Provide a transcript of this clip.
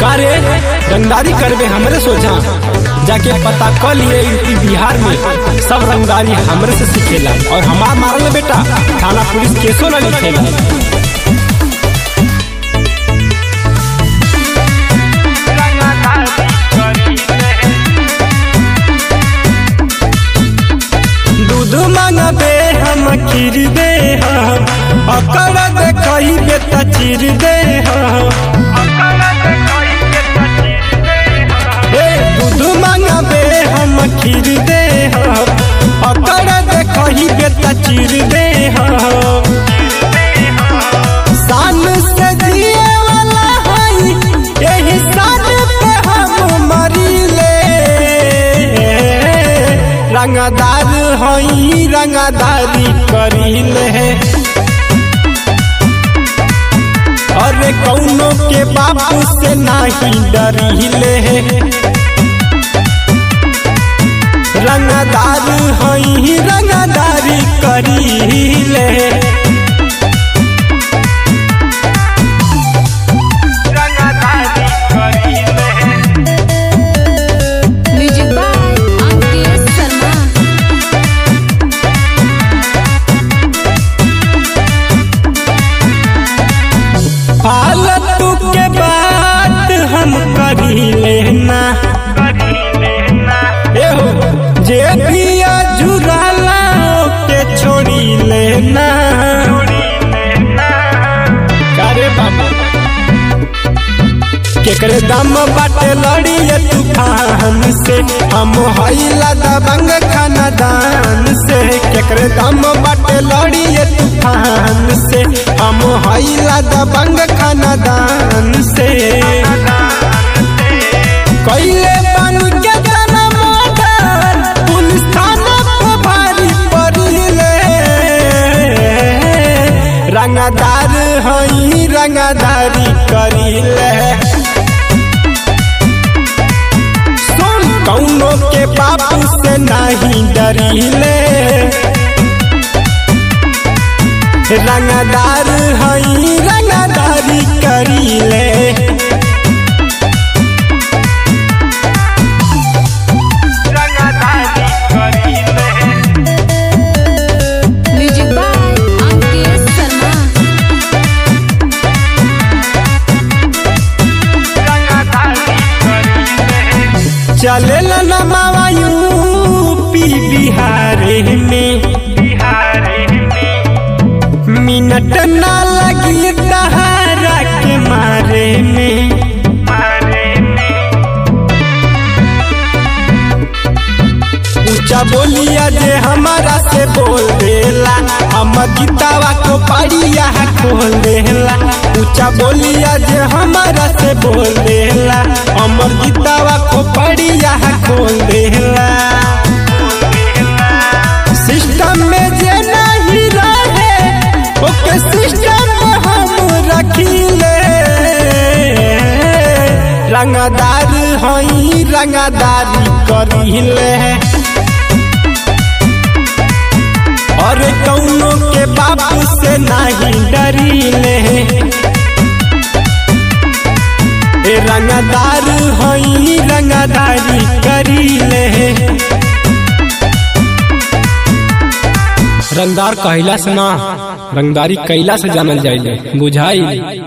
कारे रंगदारी करबे हमरे सोचा जाके पता कर लिए यूपी बिहार में सब रंगदारी हमरे से सीखेला और हमार मारल बेटा थाना पुलिस केसो ना लिखेला दूध मांगबे हम खीर दे हम अकड़ दे कही बेटा चीर दे हम ए दूध मांगबे हम खीर दे हम अकड़ दे कही बेटा चीर दे हम शान से जिए वाला हई यही शान पे हम मरीले रंगदार हई रंगदारी करीले अरे कौनो के बापू से नाही डरीले रंगदार हई रंगदारी करीले म्यूजिक बाय अंकित शर्मा फालतू के बात हम करी लेना एहो जे भी जुराला के छोड़ी लेना करे बाबा केकरे दम बाटे लड़िए तूफान से हम हईला दबंग खानदान से केकरे दम बाटे लड़िए तूफान से हम हईला दबंग खानदान से कैले बन के तना मर्डर पुलिस थाना पे भारी पड़िले रंगदार हई रंगदारी करिले सुन कौनो के बापू से नहीं डरिले रंगदार हई रंगदारी करिले म्यूजिक बाय अंकित शर्मा चले नमावा यूपी बिहार में मिनट ना लगी दहारा के मारे में ऊंचा बोलिया जे हमारा से बोल देला हम गीतावा को पढ़िया खोल देला ऊंचा बोलिया जे हमारा से बोल देला हमर गीतावा को पढ़िया खोल देला सिस्टम में जे नहीं रहे ओके सिस्टम में हम रखिले रंगदार हई रंगदारी करिले और कौनो के बापू से नहीं डरिले ए रंगदार हई रंगदारी करिले रंगदार कहला से ना रंगदारी कैला से जानल जाइले बुझाई